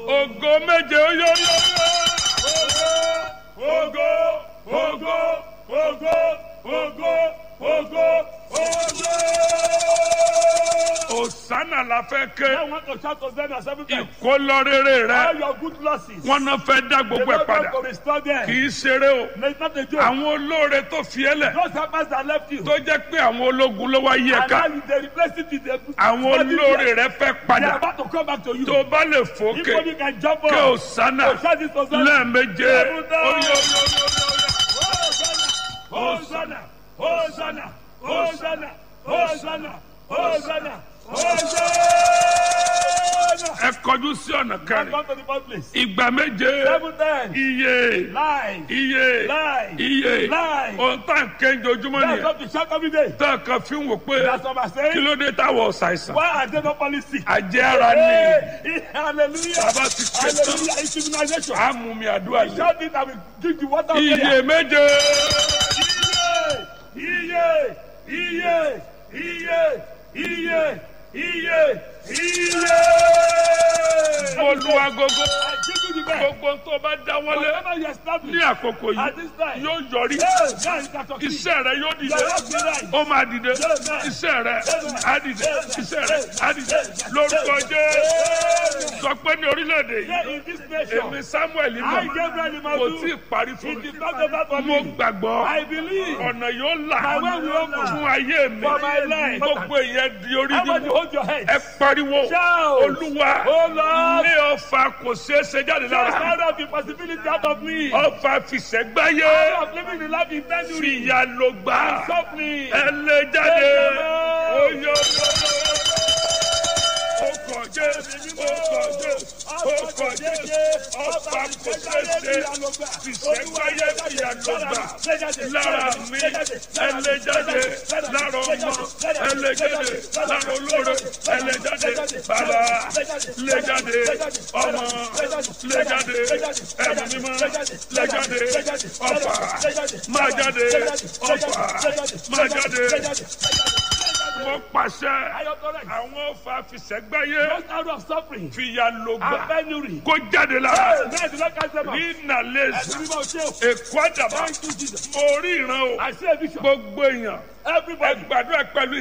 ògo méje ó yó yó yó. ògo ògo ògo ògo ògo ògo. Òsánà la fẹ́ ké. I want to shout Hosanna seven times. Ìkólọ́rẹ́rẹ́ All rẹ. your good losses. Wọ́n náà fẹ́ dá The gbogbo ẹ̀ Lord padà. going to restore them. Kì í ṣeré o. No, it's not a joke. Àwọn olóore tó fi ẹ́ lẹ̀. Those helpers that left you. Tó jẹ́ pé àwọn ológun ló wá yí ẹ And ká. now you- they replace it with the Àwọn olóore rẹ fẹ́ They are padà. about to come back to you. Tó o bá lè If fòkè. only you can jump Kí up. Òsánà So shout this Hosanna. lẹ́ẹ̀méje. Seven times. Ó yó yó yó yó. Hosanna! Hosanna! Hosanna! Hosanna! Hosanna! Hosanna! Ẹ kọjú sí ọ̀nà kẹrin. Come to the first place. Ìgbà méje. Seven times. Iye. Lies. Iye. Lies. Iye. Lies. Ohun tá à ń ké ojoojúmọ́ That's nìyẹn. what we shout every day. Tá a kan fi ń wò pé That's what I'm kí saying. ló dé táwọn ṣàìsàn. Why are they not falling sick? Àjẹ́ ara ni. Hey, hallelujah. Bàbá ti ké tán. Hallelujah. It's immunization. A mú mi àdúrà yìí. Shout it and we drink the water of Iye prayer. méje. Iye! Iye! Iye! Iye! Iye! Iye! Mo lu agogo. I give you the best. Gbogbo tó bá dáwọ́lé Whatever you ní establish àkókò at yìí this time. yóò yọrí. Hey, now you can talk. Iṣẹ́ rẹ yóò dìde. Your work be right. Ó máa dìde. Iṣẹ́ rẹ á dìde. Iṣẹ́ rẹ á dìde. Lórúkọ Jésù. Sọ pé ní orílẹ̀-èdè Here yìí. in this nation, Èmi Samuel I mọ̀. Gabriel Kò tí ì Imadu, parí fún it mi. is not over for Mo me. gbàgbọ́. I believe Ọ̀nà yóò là My way will open. fún ayé mi. For my life. Gbogbo èèyàn di orí how much you nínú. hold your head. Ẹ pariwo. Shout. Olúwa. Oh Lord, Ilé ọfà kò ṣeé ṣe jáde just lára. out of the possibility out of me. Ọfà fìṣẹ́gbáyé. Out of living the life in penury. Fìyà ló gbà. Suffering. Ẹ lè jáde. Ẹ Oyè Ọkọ̀ Jésù. Ọkọ̀ Jésù. Ọkọ̀ Jésù. Ọfà kò ṣeé ṣe. Fìṣẹ́gbáyé fìyà ló gbà. Lára mi. Ẹ lè jáde. Lára ọmọ. Ẹ lè jáde. Lára olóore. Ẹ lè jáde. Bàbá. Lè jáde. Ọmọ. Lè jáde. Ẹ̀mí mímọ́. Lè jáde. Ọfà. Máa jáde. Ọfà. Máa jáde. Mo pàṣẹ. Àwọn ọfà fìṣẹ́gbáyé. Just out of suffering Fìyà ló and gbà. penury. Kó jáde lára. Hey, do not catch them up. Ní ìnàlẹ́sì. Ẹ̀sìn mímọ́ ṣe o. Èkó àdàbà. Thank you, Jesus. Mo rí ìran o. I see a vision. Gbogbo èèyàn. Ẹ Everybody. gbàdúrà pẹ̀lú